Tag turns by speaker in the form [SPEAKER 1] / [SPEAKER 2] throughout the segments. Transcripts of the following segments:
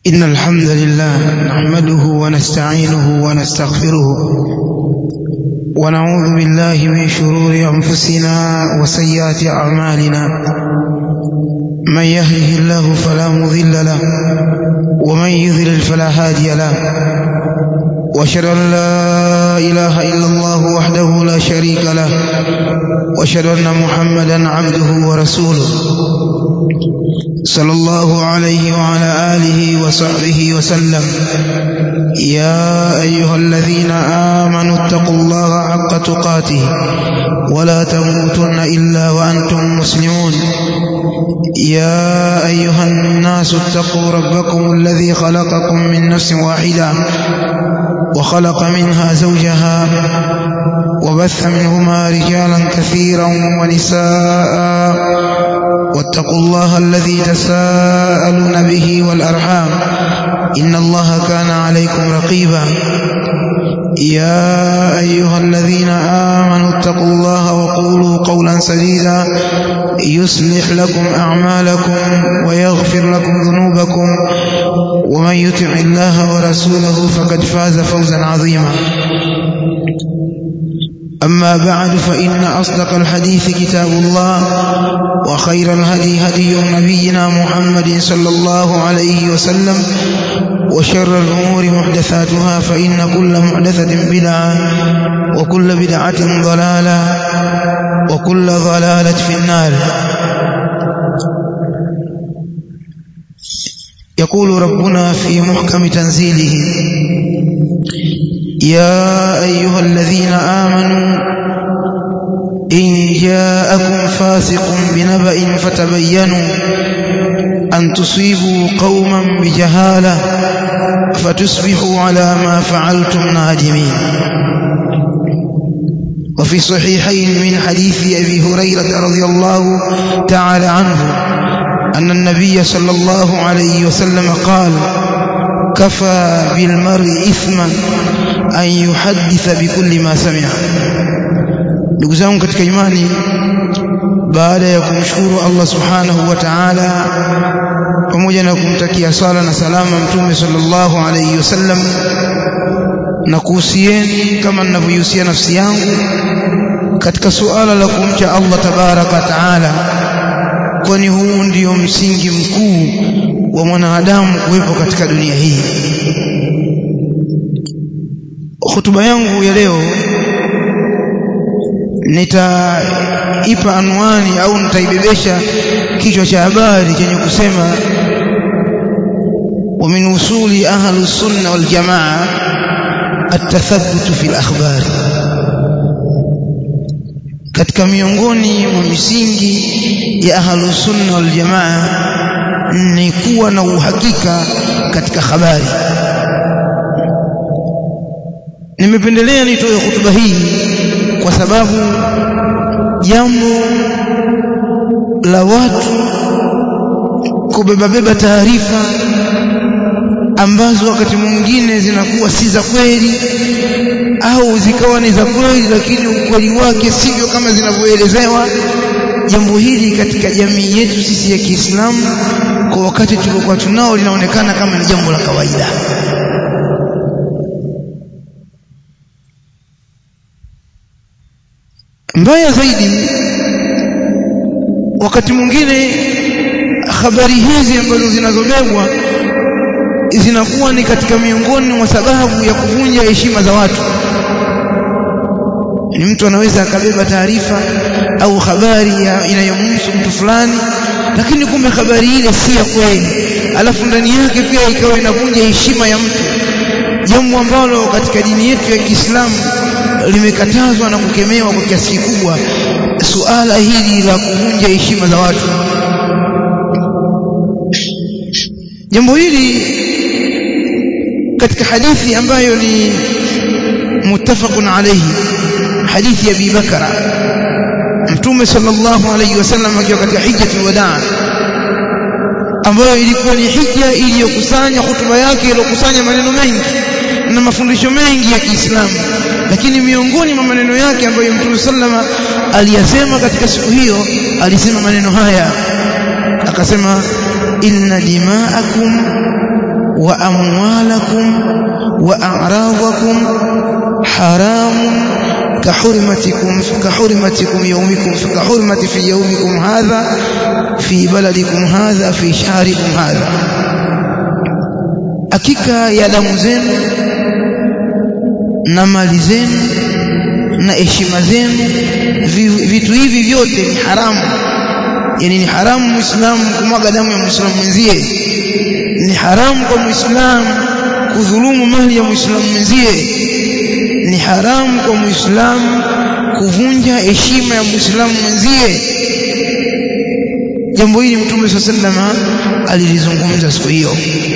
[SPEAKER 1] إن الحمد لله نحمده ونستعينه ونستغفره ونعوذ بالله من شرور أنفسنا وسيئات أعمالنا من يهده الله فلا مضل له ومن يضلل فلا هادي له واشهد ان لا اله الا الله وحده لا شريك له واشهد ان محمدا عبده ورسوله صلى الله عليه وعلى اله وصحبه وسلم يا ايها الذين امنوا اتقوا الله حق تقاته ولا تموتن الا وانتم مسلمون يا ايها الناس اتقوا ربكم الذي خلقكم من نفس واحده وخلق منها زوجها وبث منهما رجالا كثيرا ونساء واتقوا الله الذي تساءلون به والأرحام إن الله كان عليكم رقيبا يا أيها الذين آمنوا اتقوا الله وقولوا قولا سديدا يصلح لكم أعمالكم ويغفر لكم ذنوبكم ومن يطع الله ورسوله فقد فاز فوزا عظيما أما بعد فإن أصدق الحديث كتاب الله وخير الهدي هدي نبينا محمد صلى الله عليه وسلم وشر الأمور محدثاتها فإن كل محدثة بدعة وكل بدعة ضلالة وكل ضلالة في النار يقول ربنا في محكم تنزيله يا أيها الذين آمنوا إن جاءكم فاسق بنبأ فتبينوا أن تصيبوا قوما بجهالة فتصبحوا على ما فعلتم نادمين وفي صحيحين من حديث أبي هريرة رضي الله تعالى عنه أن النبي صلى الله عليه وسلم قال كفى بالمرء إثما أن يحدث بكل ما سمع ndugu zangu katika imani baada ya kumshukuru Allah subhanahu wa ta'ala pamoja na kumtakia sala na salama mtume sallallahu alayhi wasallam na kuhusieni kama ninavyohusia nafsi yangu katika suala la kumcha Allah tabaraka taala kwani huu ndio msingi mkuu wa mwanadamu kuwepo katika dunia hii hotuba yangu ya leo nitaipa anwani au nitaibebesha kichwa cha habari chenye kusema wa min usuli ahli sunna wal jamaa التثبت في الأخبار katika miongoni mwa misingi ya ahlus sunna wal jamaa ni kuwa na uhakika katika habari nimependelea nitoe hotuba hii kwa sababu jambo la watu kubebabeba taarifa ambazo wakati mwingine zinakuwa si za kweli au zikawa ni za kweli lakini ukweli wake sivyo kama zinavyoelezewa jambo hili katika jamii yetu sisi ya Kiislamu kwa wakati tuliokuwa tunao linaonekana kama ni jambo la kawaida mbaya zaidi wakati mwingine habari hizi ambazo zinazobebwa zinakuwa ni katika miongoni mwa sababu ya kuvunja heshima za watu ni mtu anaweza akabeba taarifa au habari inayomhusu mtu fulani lakini kumbe habari ile si ya kweli alafu ndani yake pia ikawa inavunja heshima ya mtu jambo ambalo katika dini yetu ya Kiislamu limekatazwa na kukemewa kwa kiasi kikubwa suala hili la kuvunja heshima za watu jambo hili katika hadithi ambayo ni muttafaqun alayhi hadithi ya Abi Bakara Mtume sallallahu alayhi wasallam akiwa katika hijjatul wadaa ambayo ilikuwa ni hija iliyokusanya hutuba yake iliyokusanya maneno mengi na mafundisho mengi ya Kiislamu lakini miongoni mwa maneno yake ambayo Mtume sallama aliyasema katika siku hiyo alisema maneno haya akasema inna dima'akum wa amwalakum wa a'radakum haramun كحرمتكم كحرمتكم يومكم كحرمة في يومكم هذا في بلدكم هذا في شهركم هذا hakika ya damu zenu na mali zenu na heshima zenu vitu hivi vyote ni haramu yani ni haramu muislamu kumwaga damu ya muislamu mwenzie ni haramu kwa muislamu kudhulumu mali ya muislamu mwenzie ni haramu kwa muislamu kuvunja heshima ya muislamu mwenzie jambo hili mtume sallallahu alaihi wasallam alilizungumza siku hiyo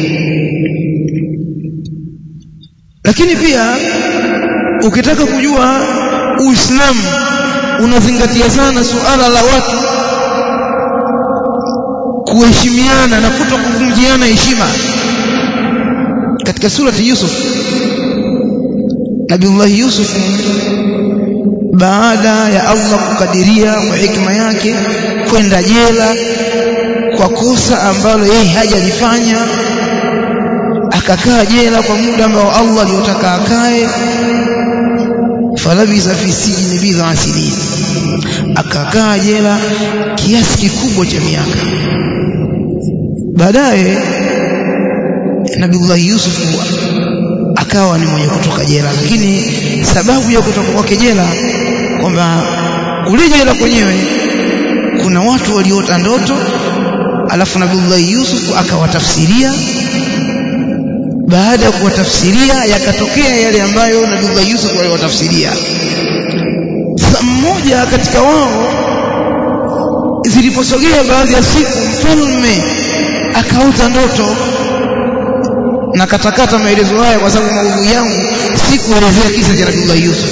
[SPEAKER 1] lakini pia ukitaka kujua uislamu unazingatia sana suala la watu kuheshimiana na kuto kuvunjiana heshima katika surati Yusuf Nabiullah Yusuf baada ya Allah kukadiria kwa hikma yake kwenda jela kwa kosa ambalo yeye hajalifanya akakaa jela kwa muda ambao Allah aliotaka akae falabisa fi sijni bidha sinin akakaa jela kiasi kikubwa cha miaka baadaye Nabiullah Yusuf akawa ni mwenye kutoka jela lakini sababu ya kutoka kwake jela kwamba kule jela kwenyewe kuna watu waliota ndoto alafu Nabiullah Yusuf akawatafsiria baada ya kuwatafsiria yakatokea yale ambayo Nabiullah Yusuf aliwatafsiria sasa mmoja katika wao ziliposogea baadhi ya siku mfalme akaota ndoto na katakata maelezo haya kwa sababu maudhui yangu si kuelezea kisa cha Nabii Yusuf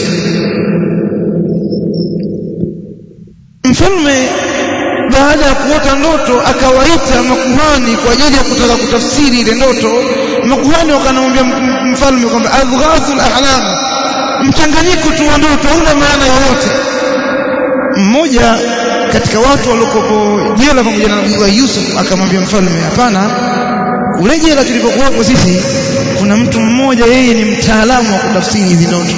[SPEAKER 1] mfalme baada ya kuota ndoto akawaita makuhani kwa ajili ya kutaka kutafsiri ile ndoto makuhani wakanamwambia mfalme kwamba adghathul ahlam mchanganyiko tu wa ndoto hauna maana yoyote mmoja katika watu waliokuwa jela pamoja na Nabii Yusuf akamwambia mfalme hapana ule jela tulipokuwapo sisi kuna mtu mmoja yeye ni mtaalamu wa kutafsiri hizi ndoto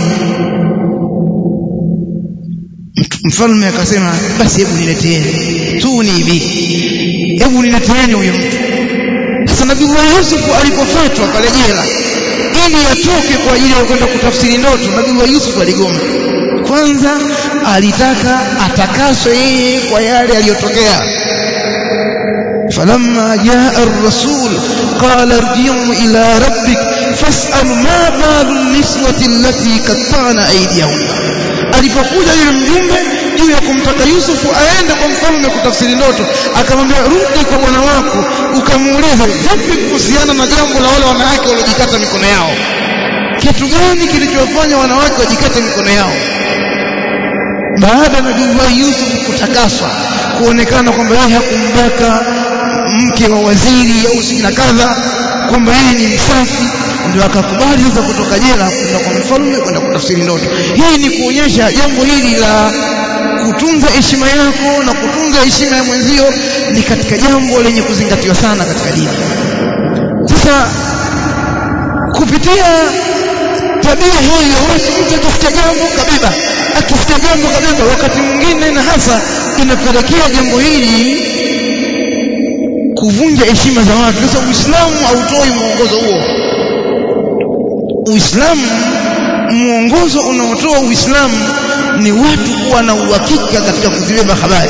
[SPEAKER 1] mfalme akasema basi hebu nileteeni tu ni hivi hebu nileteeni huyo mtu sasa nabii Yusuf alipofatwa pale jela ili atoke kwa ajili ya kwenda kutafsiri ndoto nabii Yusuf aligoma kwanza alitaka atakaswe yeye kwa yale aliyotokea فلما جاء الرسول قال ارجعوا إلى ربك فاسأل ما بال النسوة التي قطعن أيديهن alipokuja yule mjumbe juu ya kumtaka Yusufu aende kwa mfalme kutafsiri ndoto akamwambia rudi kwa bwana wako ukamuulize vipi kuhusiana na jambo la wale wanawake waliojikata mikono yao kitu gani kilichowafanya wanawake wajikate mikono yao baada ya nabii Yusuf kutakaswa kuonekana kwamba yeye hakumbaka mke wa waziri au si na kadha kwamba yeye ni msafi ndio akakubali sasa kutoka jela kwenda kwa mfalme kwenda kutafsiri ndoto hii ni kuonyesha jambo hili la kutunza heshima yako na kutunza heshima ya mwenzio ni katika jambo lenye kuzingatiwa sana katika dini sasa kupitia tabia hiyo mtu akisikia jambo kabeba akisikia jambo kabeba wakati mwingine na hasa inapelekea jambo hili kuvunja heshima za watu sasa uislamu hautoi mwongozo huo uislamu mwongozo unaotoa uislamu ni watu kuwa na uhakika katika kuzibeba habari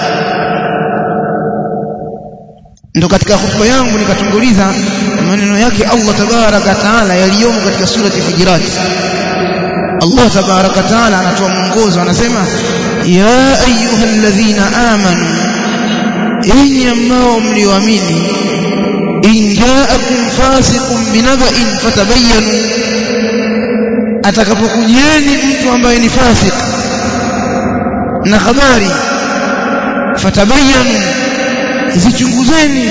[SPEAKER 1] ndo katika hotuba yangu nikatunguliza maneno yake Allah tabaraka taala yaliyomo katika surati Hujurat Allah tabaraka taala anatoa mwongozo anasema ya ayyuhalladhina amanu enyi ambao mlioamini in ja'akum fasiqun binaba'in fatabayyanu atakapokujieni mtu ambaye ni fasik na habari fatabayyanu zichunguzeni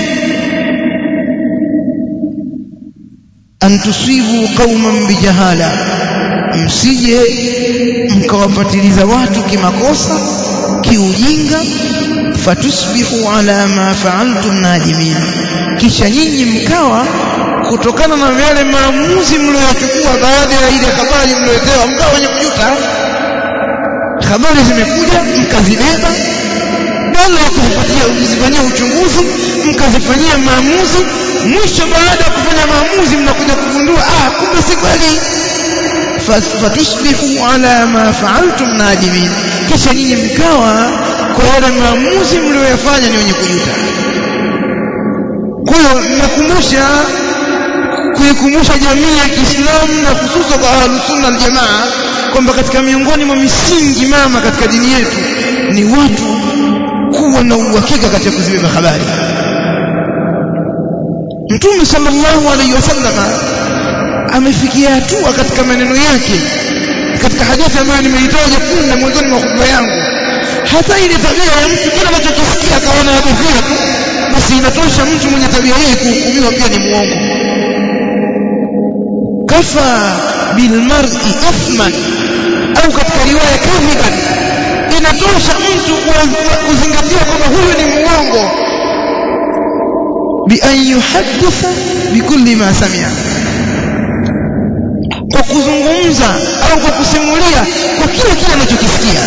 [SPEAKER 1] an tusibu qauman bijahala msije mkawapatiliza watu kimakosa kiujinga fatusbihu ala ma fa'altum nadimin kisha nyinyi mkawa kutokana na yale maamuzi mlioyachukua baada ya ile habari mlioletewa mkawa wenye kujuta habari zimekuja mkazibeba badala ya kuzipatia kuzifanyia uchunguzi mkazifanyia maamuzi mwisho baada ya kufanya maamuzi mnakuja kugundua ah kumbe si kweli fatusbihu ala ma fa'altum nadimin kisha nyinyi mkawa kwa yale maamuzi mlioyafanya ni wenye kujuta kwa hiyo nakumbusha kuikumbusha jamii ya Kiislamu na hususan kwa ahlus sunna wal jamaa kwamba katika miongoni mwa misingi mama katika dini yetu ni watu kuwa na uhakika katika kuzibeba habari Mtume sallallahu alaihi wasallama amefikia hatua katika maneno yake katika hadithi ambayo nimeitaja punde mwanzoni mwa hotuba yangu hata ile tabia ya mtu kila anachokisikia akaona hadithia tu basi inatosha mtu mwenye tabia hii kuhukumiwa pia ni muongo kafa bilmar'i ithman au katika riwaya kadhiban inatosha mtu kuzingatiwa kwamba huyu ni muongo bi an yuhadditha bikulli ma sami'a kwa kuzungumza au kwa kusimulia kwa kila kile anachokisikia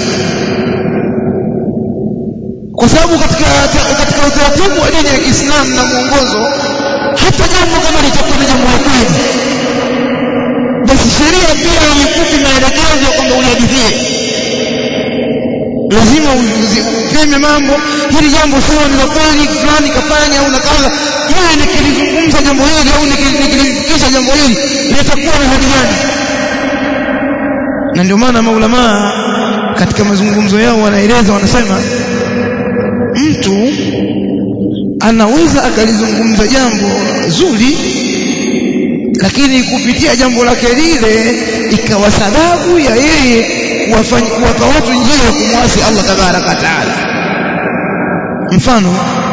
[SPEAKER 1] kwa sababu katika katika utaratibu wa dini ya Kiislamu na mwongozo hata jambo kama litakuwa ni jambo la kweli basi sheria pia haikupi maelekezo kwamba ulihadithie lazima useme mambo hili jambo sio ni la kweli fulani kafanya au nakaza yeye nikilizungumza jambo hili au nikilifikisha jambo hili litakuwa na hadi gani na ndio maana maulamaa katika mazungumzo yao wanaeleza wanasema mtu anaweza akalizungumza jambo zuri lakini kupitia jambo lake lile ikawa sababu ya yeye kuwafanya kuwapa watu njia ya kumwasi Allah tabaraka taala mfano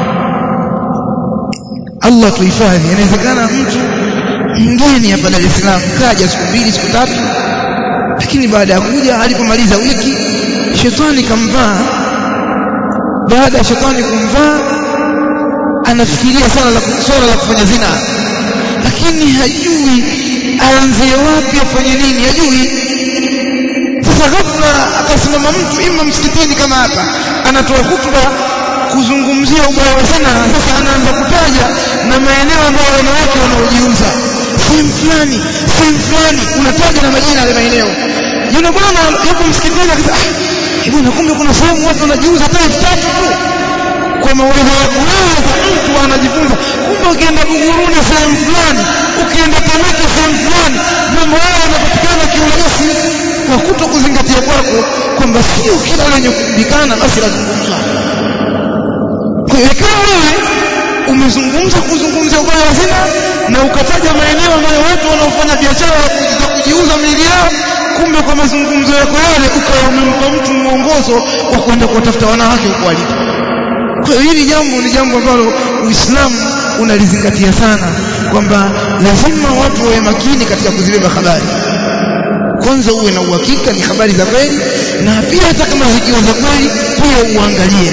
[SPEAKER 1] Allah tuhifadhi inawezekana mtu mgeni hapa Dar es Salaam kaja siku mbili siku tatu lakini baada ya kuja alipomaliza wiki shetani kamvaa baada ya shetani kumvaa anafikiria sana la swala la kufanya zina lakini hajui aanzie wapi afanye nini hajui sasa ghafla akasimama mtu ima msikitini kama hapa anatoa hutuba kuzungumzia ubaya wa zina sasa anaanza kutaja na maeneo ambayo wanawake wanaojiuza sehemu fulani sehemu fulani unataja na majina ya maeneo yule bwana yuko msikitini akasema ah bwana kumbe kuna sehemu watu wanajiuza hata elfu tatu tu kwa mawaidha ya kwanza mtu anajifunza kumbe ukienda Buguruni sehemu fulani ukienda Temeke sehemu fulani mambo hayo yanapatikana kiurahisi kwa kuto kuzingatia kwako kwamba sio kila lenye kujulikana basi lazungumzwa kwa hiyo kama wewe umezungumza kuzungumzia ubaya wa zina na ukataja maeneo ambayo watu wanaofanya biashara za kujiuza miili yao kumbe kwa mazungumzo yako yale ukawa umempa mtu mwongozo wa kwenda kuwatafuta wanawake huko alipo kwa hiyo hili jambo ni jambo ambalo Uislamu unalizingatia sana kwamba lazima watu wawe makini katika kuzibeba habari kwanza uwe na uhakika ni habari za kweli na pia hata kama zikiwa za kweli pia uangalie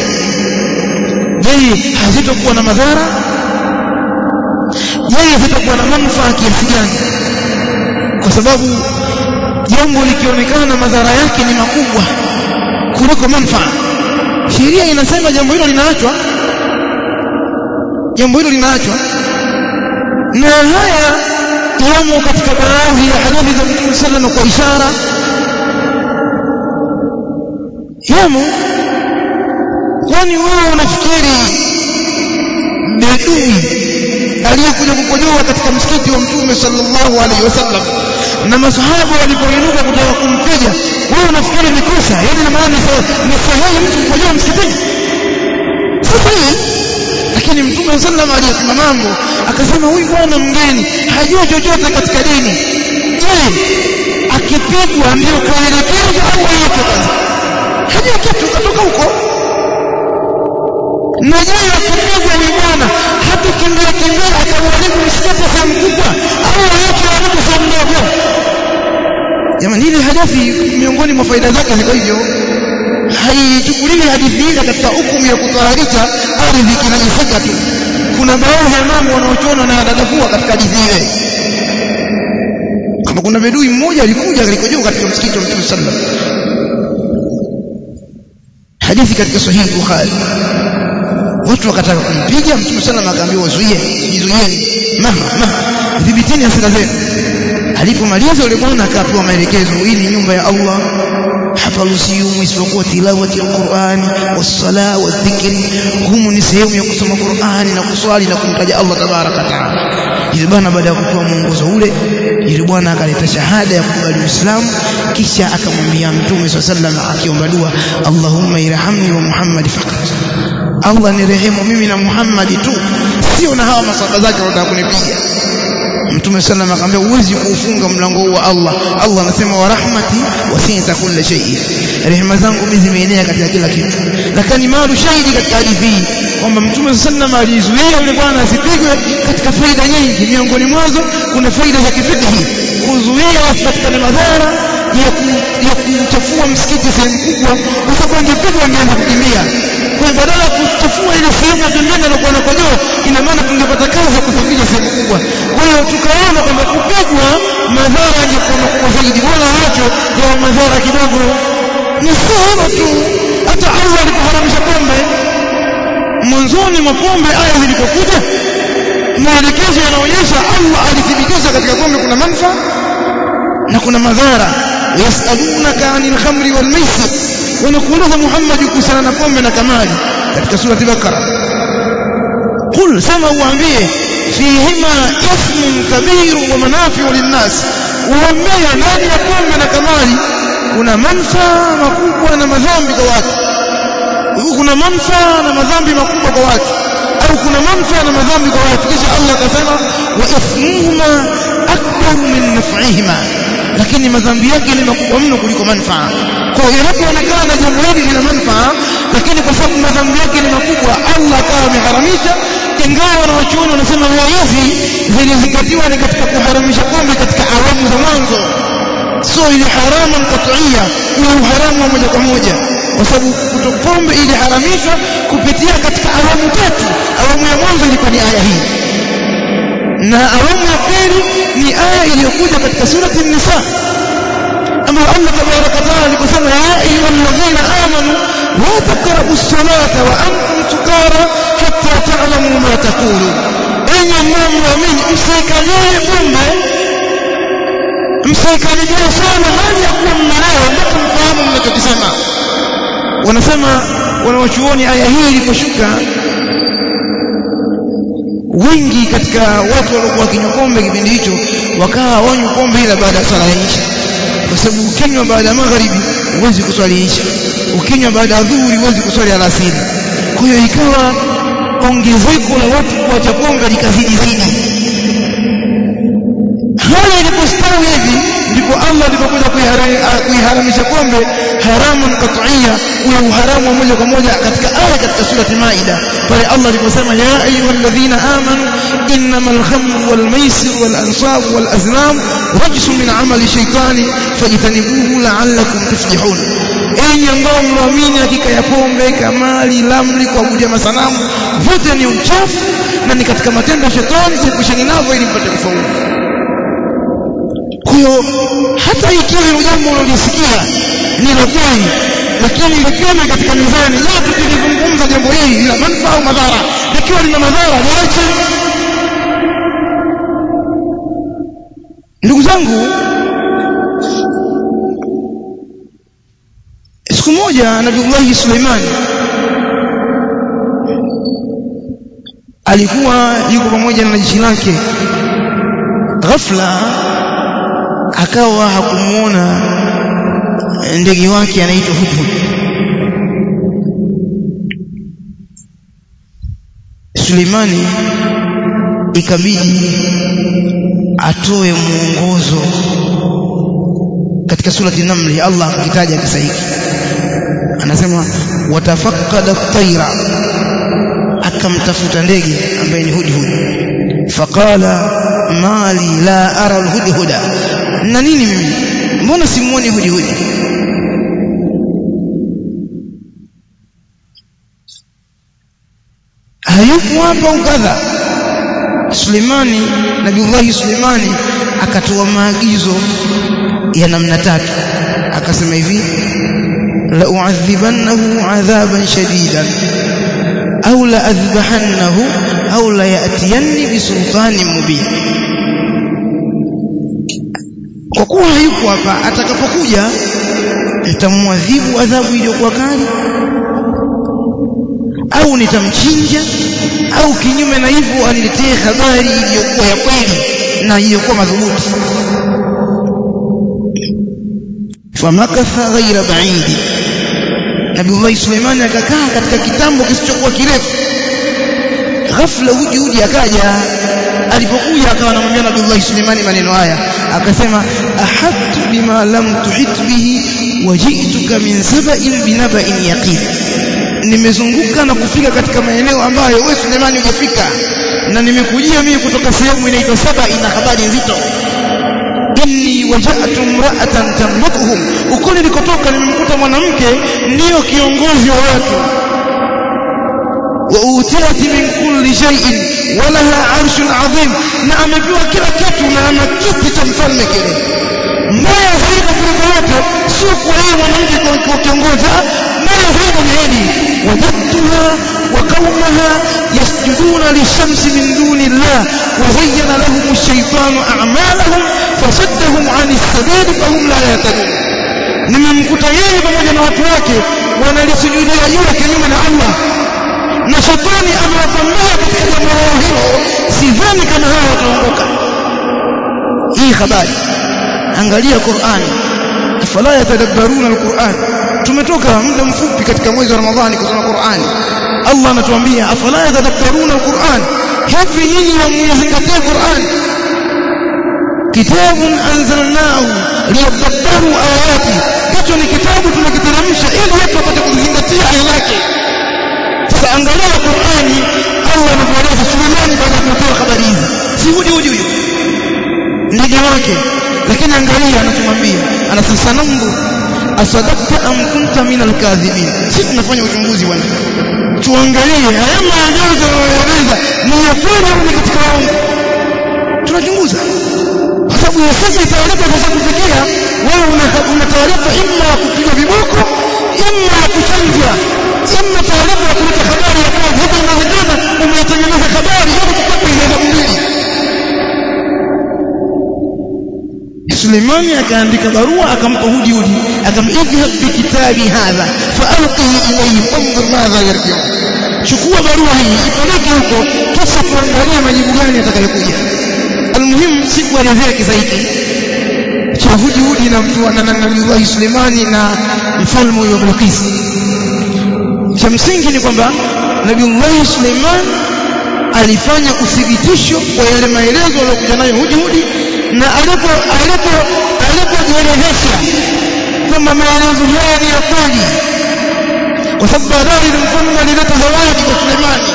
[SPEAKER 1] je hazitokuwa na madhara je zitakuwa na manufaa kiasi gani kwa sababu jambo likionekana madhara yake ni makubwa kuliko manufaa sheria inasema jambo hilo linaachwa jambo hilo linaachwa na haya yamo katika baadhi ya hadithi za Mtume sallallahu kwa ishara yamo kwani wewe unafikiri bedui aliyekuja kukojoa katika msikiti wa Mtume sallallahu alaihi wasallam na masahaba walipoinuka kutaka kumpiga wewe unafikiri ni kosa yaani na maana ni sahihi mtu kukojoa msikitini sasa lakini mtume sallam aliyesema mambo akasema huyu bwana mgeni hajui chochote katika dini je akipigwa ndio kaelekezwa au hayatoka hajui kitu katoka huko na je akipigwa ni bwana hata kimbia kimbia atauharibu msikiti sehemu kubwa au aache haribu sehemu ndogo jamani hili hadithi miongoni mwa faida zake ziko hivyo haichukuliwi hadithi ile katika hukumu ya kutaharisha ardhi kinajisika tu kuna baadhi ya mambo wanaochona na dadavua katika hadithi ile kama kuna bedui mmoja alikuja alikojua katika msikiti wa Mtume sallam hadithi katika sahihi Bukhari watu wakataka kumpiga Mtume sallam akaambia wazuie jizuieni maha maha dhibitini hasira zenu alipomaliza yule bwana akapewa maelekezo hii ni nyumba ya Allah hafaruhusiwi isipokuwa tilawati ya Qur'ani wasala wadhikri humu ni sehemu ya kusoma Qur'ani na kuswali na kumtaja Allah tabaraka taala yule bwana baada ya kutoa mwongozo ule yule bwana akaleta shahada ya kukubali Uislamu kisha akamwambia Mtume sallallahu akiomba dua Allahumma irhamni wa Muhammad faqat Allah nirehemu mimi na Muhammad tu sio na hawa masaba zake wanataka kunipiga Mtume sallam akamwambia huwezi kuufunga mlango huu wa Allah Allah anasema wa rahmati wasi'ta kulli shay'in rehema zangu mimi zimeenea katika kila kitu lakini maalu shahidi katika hadithi hii kwamba Mtume sallam alizuia yule bwana asipigwe katika faida nyingi miongoni mwazo kuna faida za kifikihi kuzuia wasipatikane madhara ya ya kuchafua msikiti sehemu kubwa kwa sababu angepigwa angeanza kukimbia kwa hiyo badala ya kuchafua ile sehemu ya pembeni alokuwa anakojoa ina maana tungepata kazi ya kusafisha sehemu kubwa kwa hiyo tukaona kwamba kupigwa madhara yangekuwa makubwa zaidi wala wacho ya madhara kidogo ni sehemu tu hata Allah alipoharamisha pombe mwanzoni mwa pombe aya zilipokuja maelekezo yanaonyesha Allah alithibitisha katika pombe kuna manufaa na kuna madhara yasalunaka anil khamri wal maisir wanakuuliza Muhammad kuhusiana na pombe na kamali katika sura al-Baqara qul sema uambie fihima ismun kabir wa manafi'u linnas uambie ndani ya pombe na kamali kuna manufaa makubwa na madhambi kwa watu kuna manufaa na madhambi makubwa kwa watu au kuna manufaa na madhambi kwa watu kisha Allah akasema wa ithmuhuma akbar min naf'ihima lakini madhambi yake ni makubwa mno kuliko manufaa kwa hiyo inapoonekana jambo hili lina manufaa lakini kwa sababu madhambi yake ni makubwa Allah akawa ameharamisha ingawa wanawachuoni wanasema aya hizi zilizingatiwa ni katika kuharamisha pombe katika awamu za mwanzo sio ile haramu qat'iyya ule uharamu wa moja kwa moja kwa sababu pombe iliharamishwa kupitia katika awamu tatu awamu ya mwanzo ilikuwa ni aya hii na awamu ya pili ni aya iliyokuja katika surati an-nisa ambayo Allah tabaraka taala aliposema ya ayyuhalladhina amanu la taqrabu as-salata wa antum sukara hatta ta'lamu ma taqulu enyi mnaoamini msikalie pombe msikaribia sana hali ya kuwa mnalewa mpaka mfahamu mnachokisema wanasema wanawachuoni aya hii iliposhuka wengi katika watu waliokuwa wakinywa pombe kipindi hicho wakawa wanywa pombe ila baada ya swala ya isha kwa sababu ukinywa baada ya magharibi huwezi kuswali isha ukinywa baada ya dhuhuri huwezi kuswali alasiri kwa hiyo ikawa ongezeko la watu kuacha pombe likazidi zaidi hali ilipostawi hivi ndipo Allah alipokuja kuiharamisha pombe haramun qat'iyya ule uharamu wa moja kwa moja katika aya katika surati Maida pale Allah aliposema ya ayyuhalladhina amanu innamal khamru wal maisir wal ansab wal azlam rajsun min amali shaytani fajtanibuhu la'allakum tuflihun enyi ambao mnaamini hakika ya pombe kamali lamri kuabudia masanamu vote ni uchafu na ni katika matendo ya shetani sikushani navyo ili mpate kufaulu kwa hiyo hata ikiwa hilo jambo unalisikia ni la kweli lakini lipime katika mizani la tukizungumza jambo hili lina manufaa au madhara likiwa lina madhara liache ndugu zangu siku moja nabiullahi suleimani alikuwa yuko pamoja na jeshi lake ghafla akawa hakumuona ndege wake anaitwa hudhud Suleimani ikabidi atoe mwongozo katika surati Namli Allah akitaja kisa hiki anasema watafaqqada at-tayra akamtafuta ndege ambaye ni hudhud faqala mali la ara al-hudhuda na nini mimi mbona simuoni hudhud hayupo hapa ukadha Sulemani Nabiullahi Sulemani akatoa maagizo ya namna tatu akasema hivi la uadhibannahu adhaban shadidan au la adhbahannahu au la yatiyanni bisultanin mubin kwa kuwa hayuko hapa atakapokuja nitamwadhibu adhabu iliyokuwa kali au nitamchinja au kinyume na hivyo aniletee habari iliyokuwa ya kweli na iliyokuwa madhubuti famakatha ghaira ba'idi Nabii Suleiman akakaa katika kitambo kisichokuwa kirefu ghafla huji huji akaja alipokuja akawa anamwambia Nabii Suleiman maneno haya akasema ahattu bima lam tuhit bihi waji'tuka min saba'in binaba'in yaqin nimezunguka na kufika katika maeneo ambayo wewe Sulemani hujafika na nimekujia mimi kutoka sehemu inaitwa saba ina habari nzito inni waja'tu imra'atan tamlikuhum uko nilikotoka nimemkuta mwanamke ndiyo kiongozi wa watu wa utiyat min kulli shay'in wa laha 'arshun 'azim na amepewa kila kitu na ana kiti cha mfalme kile mbaya zaidi kuliko yote sio kwa yeye mwanamke kwa kiongozi mbaya zaidi ni hili wajadtuha wa qaumaha yasjuduna lishamsi min duni Allah wa zayyana lahum ash-shaytanu a'malahum fasaddahum 'ani as-sabil fahum la yahtadun nimemkuta yeye pamoja na watu wake wanalisujudia jua kinyume na Allah na shetani amewapambia katika jambo lao hilo sidhani kama hao wataongoka hii habari angalia Qur'ani afala yatadabbaruna al-Qur'an tumetoka muda mfupi katika mwezi wa Ramadhani kusoma Qur'ani Allah anatuambia afala yatadabbaruna al-Qur'an hivi nyinyi hamzingatia Qur'an kitabun anzalnahu liyadabbaru ayati hicho ni kitabu tunakiteremsha ili watu wapate kuzingatia aya yake sasa angalia Qur'ani Allah anatueleza Sulemani baada ya kutoa habari hizi si hudi hudi huyo ndege wake lakini angalia anatumwambia anasema sanambu asadakta am kunta min alkadhibin sisi tunafanya uchunguzi bwana tuangalie haya maajabu yanayoeleza ni ya kweli au ni katika uongo tunachunguza kwa sababu ya sasa taarifa sasa kufikia wewe una taarifa imma ya kupiga viboko imma ya kuchanjwa imma taarifa ya kuleta habari ya kazi hata inawezekana umeitengeneza habari yote kwa hizo mbili Suleimani akaandika barua akampa Hudi Hudi akamidhhab bi kitabi hadha faalqihi ilayhi fanzur madha yarji'u chukua barua hii ipeleke huko kisha tuangalie majibu gani atakayokuja almuhimu sikuelezea kisa hiki cha Hudi Hudi na mtu na Nabii Suleimani na mfalme wa Bilqis cha msingi ni kwamba Nabii Suleiman alifanya uthibitisho kwa yale maelezo aliyokuja nayo Hudi Hudi na alipo alipo alipojielezesha kwamba maelezo haya ni ya kweli kwa sababu baadaye ile mfalme alileta zawadi kwa Sulemani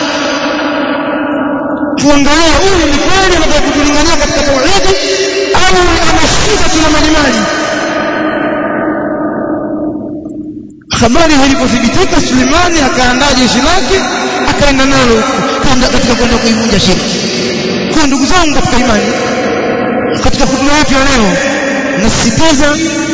[SPEAKER 1] tuangalie huyu ni kweli anataka kutulingania katika tauhidi au anashika tuna malimali habari ilipothibitika Sulemani akaandaa jeshi lake akaenda nalo kaenda katika kwenda kuivunja shirki kwa ndugu zangu katika imani katika hutuba yetu ya leo nasisitiza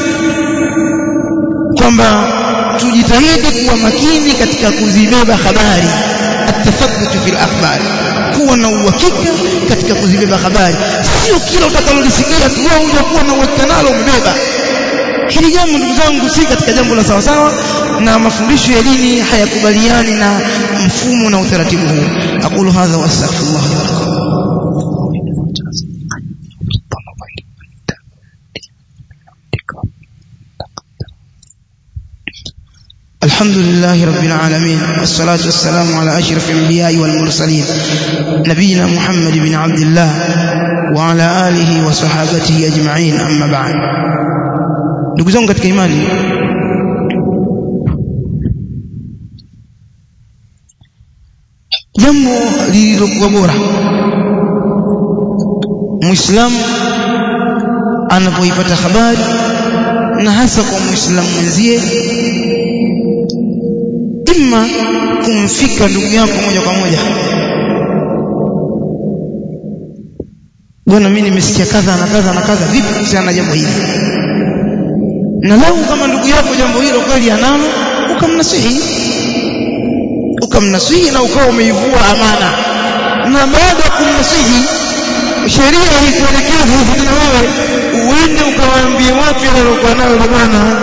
[SPEAKER 1] kwamba tujitahidi kuwa makini katika kuzibeba habari atafadhutu fil akhbar kuwa na uhakika katika kuzibeba habari sio kila utakalolisikia tu wewe unakuwa na uhakika nalo umebeba hili jambo ndugu zangu si katika jambo la sawasawa na mafundisho ya dini hayakubaliani na mfumo na utaratibu huu aqulu hadha wa astaghfirullah wa lakum الحمد لله رب العالمين والصلاة والسلام على أشرف الأنبياء والمرسلين نبينا محمد بن عبد الله وعلى آله وصحابته أجمعين أما بعد ndugu zangu katika imani jambo lililokuwa bora muislamu anapoipata habari na hasa kwa muislamu mwenzie imma kumfika ndugu yako moja kwa moja bwana mimi nimesikia kadha na kadha na kadha vipi kuhusiana na jambo hili na lau kama ndugu yako jambo hilo kweli analo ukamnasihi ukamnasihi na ukawa umeivua amana na baada ya kumnasihi sheria haikuelekeza tena wewe uende ukawaambie watu yaliyokuwa nayo bwana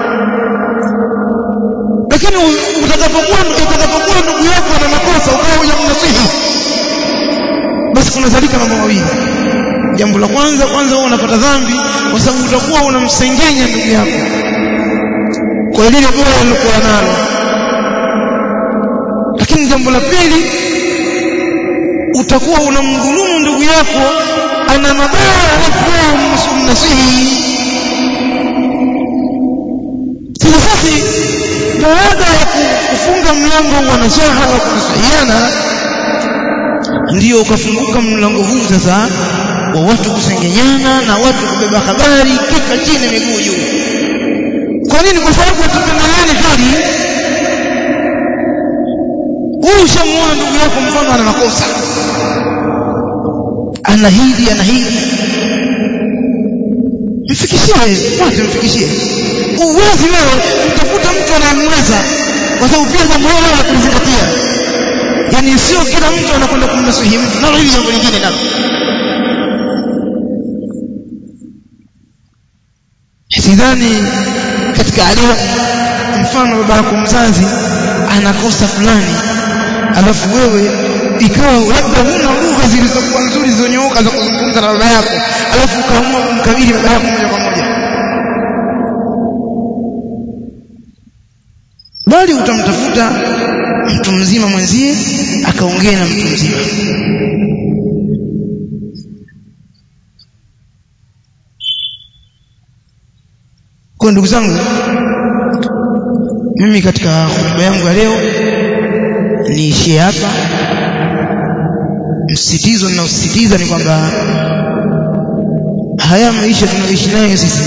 [SPEAKER 1] lakini utakapokuwa utakapokuwa ndugu yako ana makosa ukawa hujamnasihi basi kunazalika mambo mawili jambo la kwanza kwanza wewe unapata dhambi kwa sababu utakuwa unamsengenya ndugu yako kwa lile bora alilokuwa nalo lakini jambo la pili utakuwa unamdhulumu ndugu yako ana mabaya alafu mnasihi sasa baada ya kufunga mlango wa nasaha wa kusahiana ndio ukafunguka mlango huu sasa wa watu kusengenyana na watu kubeba habari kika chini miguu juu kwa nini kwa sababu hatupendeleani hali wewe ushamuona ndugu yako mfano ana makosa ana hili ana hili mfikishie wapi mfikishie uwezi wewe utafuta mtu anayemweza kwa sababu pia jambo hilo la kulizingatia yani sio kila mtu anakwenda kumnasihi mtu nalo hili jambo lingine nalo sidhani katika adabu mfano baba yako mzazi anakosa fulani alafu wewe ikawa labda huna lugha zilizokuwa nzuri zilizonyooka za kuzungumza na baba yako alafu ukaamua kumkabili baba yako moja kwa moja bali utamtafuta mtu mzima mwenzie akaongea na mtu mzima kwa ndugu zangu mimi katika hotuba yangu ya leo niishie hapa msisitizo ninaosisitiza ni kwamba haya maisha tunayoishi nayo sisi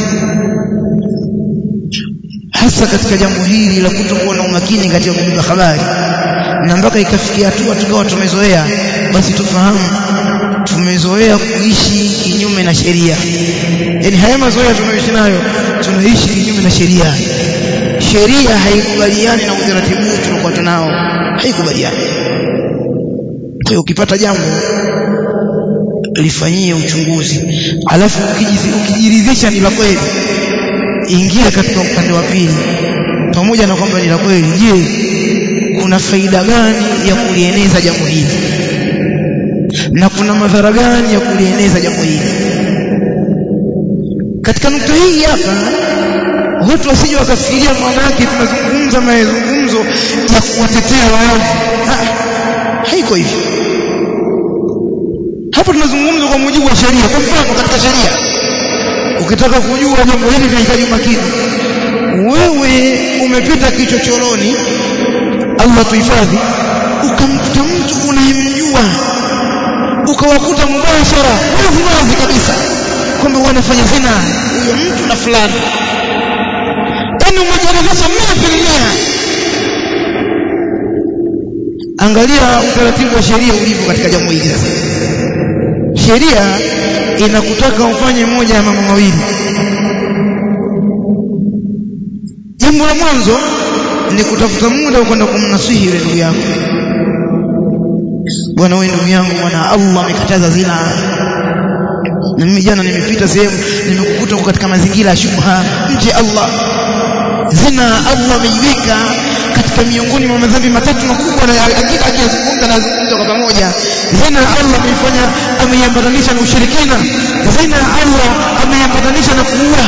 [SPEAKER 1] hasa katika jambo hili la kutokuwa na umakini katika kubeba habari na mpaka ikafikia hatua tukawa tumezoea basi tufahamu tumezoea kuishi kinyume na sheria yani haya mazoea tunayoishi nayo tunaishi kinyume na sheria sheria haikubaliani na utaratibu tuliokuwa tunao haikubaliani kwa hiyo ukipata jambo lifanyie uchunguzi alafu ukijiridhisha ni la kweli ingia katika upande wa pili pamoja na kwamba ni la kweli je kuna faida gani ya kulieneza jambo hili na kuna madhara gani ya kulieneza jambo hili katika nukta hii hapa watu wasije wakafikiria maana yake tunazungumza mazungumzo ya kuwatetea waovu haiko hivyo hapa tunazungumza kwa mujibu wa sheria kwa mfano katika sheria ukitaka kujua jambo hili linahitaji makini wewe umepita kichochoroni Allah tuhifadhi ukamkuta mtu unayemjua ukawakuta mubashara wazi wazi kabisa kwamba wanafanya zina huyo mtu na fulani yani umejaribisha mia filimia angalia utaratibu wa sheria ulivyo katika jambo hili sasa sheria inakutaka ufanye moja ya mambo mawili jambo la mwanzo ni kutafuta muda kwenda kumnasihi yule ndugu yako bwana wewe ndugu yangu bwana Allah amekataza zina na mimi jana nimepita sehemu nimekukuta katika mazingira ya shubha mje Allah zina Allah ameiweka katika miongoni mwa madhambi matatu makubwa na hakika akizungumza na zungumza kwa pamoja zina Allah ameifanya ameiambatanisha na ushirikina zina Allah ameiambatanisha na kuua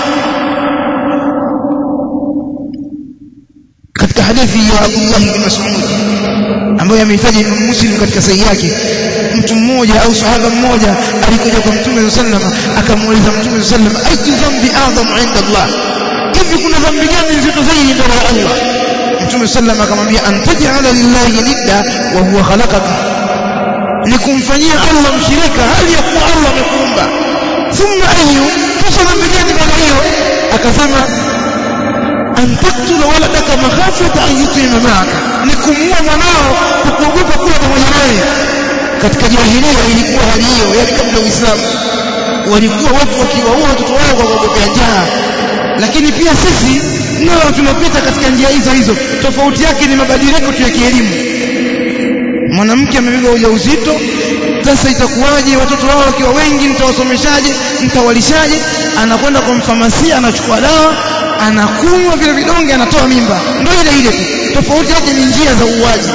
[SPEAKER 1] katika hadithi ya Abdullah bin Mas'ud ambayo amehitaji Imam Muslim katika sahihi yake mtu mmoja au sahaba mmoja alikuja kwa Mtume sallam akamuuliza Mtume sallam ayu dhambi adham inda Allah hivi kuna dhambi gani nzito zaidi mbele ya Allah Mtume sallam akamwambia antaj'ala lillahi nidda wa huwa khalaqaka ni kumfanyia Allah mshirika hali ya kuwa Allah amekuumba thumma ayu kisha dhambi gani baada hiyo akasema an taktula waladaka makhafata an yutima ma'aka ni kumuua mwanao kwa kuogopa kuwa pamoja naye katika jahilia ilikuwa hali hiyo yani kabla uislamu walikuwa watu wakiwaua watoto wao kwa kuogopea njaa lakini pia sisi nao tunapita katika njia hizo hizo tofauti yake ni mabadiliko tu ya kielimu mwanamke amebeba ujauzito sasa itakuwaje watoto wao wakiwa wengi mtawasomeshaje mtawalishaje anakwenda kwa mfamasia anachukua dawa anakunywa vile vidonge anatoa mimba ndio ile ile tu tofauti yake ni njia za uuaji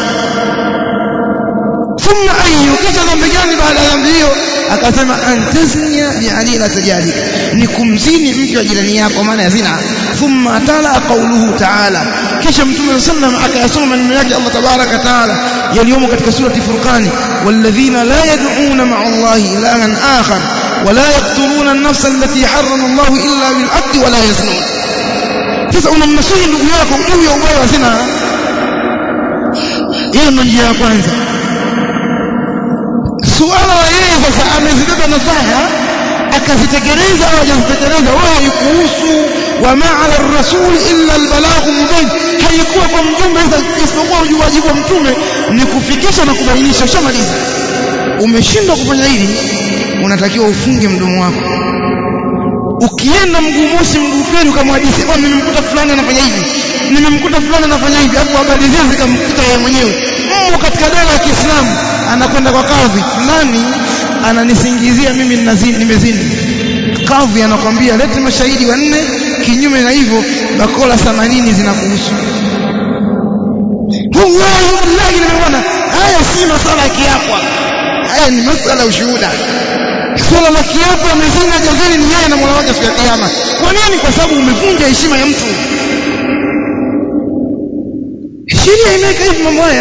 [SPEAKER 1] thumma ayu kisha dhambi gani baada ya dhambi hiyo akasema antaznia bialila tajali ni kumzini mke wa jirani yako maana ya zina thumma tala qawluhu ta'ala kisha mtume sallam akayasoma maneno yake Allah tabaraka taala yaliyomo katika surati furqani walladhina la yad'una ma'a Allah ilahan akhar ولا يقتلون النفس التي حرم الله إلا بالحق ولا يزنون sasa unamnasihi ndugu yako juu ya ubaya wa zina hiyo ndio njia ya kwanza suala la yeye sasa amezibeba nasaha akazitekeleza au hajazitekeleza wewe kuhusu wama ala rasul illa albalaghu mubin haikuwa kwa mjumbe isipokuwa ujuwaji wa mtume ni kufikisha na kubainisha ushamaliza umeshindwa kufanya hili unatakiwa ufunge mdomo wako ukienda mguu mosi mguu pili ukamhadithia bwana nimemkuta fulani anafanya hivi nimemkuta fulani anafanya hivi hapo habari zile zikamkuta yeye mwenyewe mmo katika dola ya Kiislamu anakwenda kwa kadhi fulani ananisingizia mimi ninazini nimezini kadhi anakwambia lete mashahidi wanne kinyume na hivyo bakola 80 zinakuhusu wallahi wallahi nimeona haya si masala ya kiapo haya ni masala ya ushuhuda swala la kiapo amezina jazani ni yeye na Mola wake siku ya kiyama kwa nini kwa sababu umevunja heshima ya mtu sheria imeweka hivi mambo haya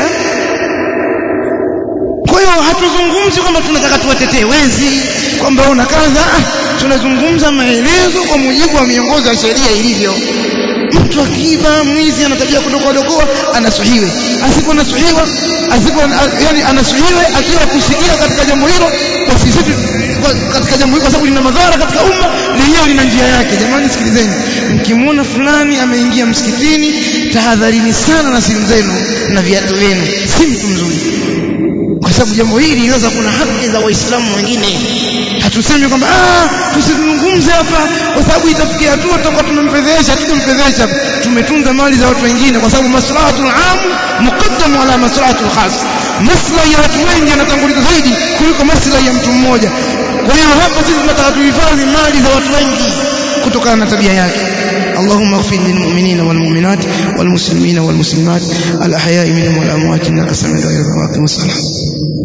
[SPEAKER 1] kwa hiyo hatuzungumzi kwamba tunataka tuwatetee wezi kwamba una kaza ah, tunazungumza maelezo kwa mujibu wa miongozo ya sheria ilivyo mtu akiba mwizi ana tabia kudokoa dokoa anasuhiwe asipo nasuhiwa asipo yani anasuhiwe akiwa kusikia katika jambo hilo kwa sisi katika jambo hilo kwa sababu lina madhara katika umma lenyewe lina njia yake jamani sikilizeni mkimwona fulani ameingia msikitini tahadharini sana na simu zenu na viatu vyenu si mtu mzuri kwa sababu jambo hili linaweza kuna haki za waislamu wengine hatusemi kwamba ah tusizungumze hapa kwa sababu itafikia hatua tutakuwa tumemfedhesha tukumfedhesha tumetunza mali za watu wengine kwa sababu maslahatul am muqaddam ala maslahatul khas maslahi ya watu wengi yanatanguliza zaidi kuliko maslahi ya mtu mmoja kwa hiyo hapa sisi tunataka tuhifadhi mali za watu wengi kutokana na tabia yake اللهم اغفر للمؤمنين والمؤمنات والمسلمين والمسلمات الأحياء منهم والأموات إنك سميع الدعاء والصلاة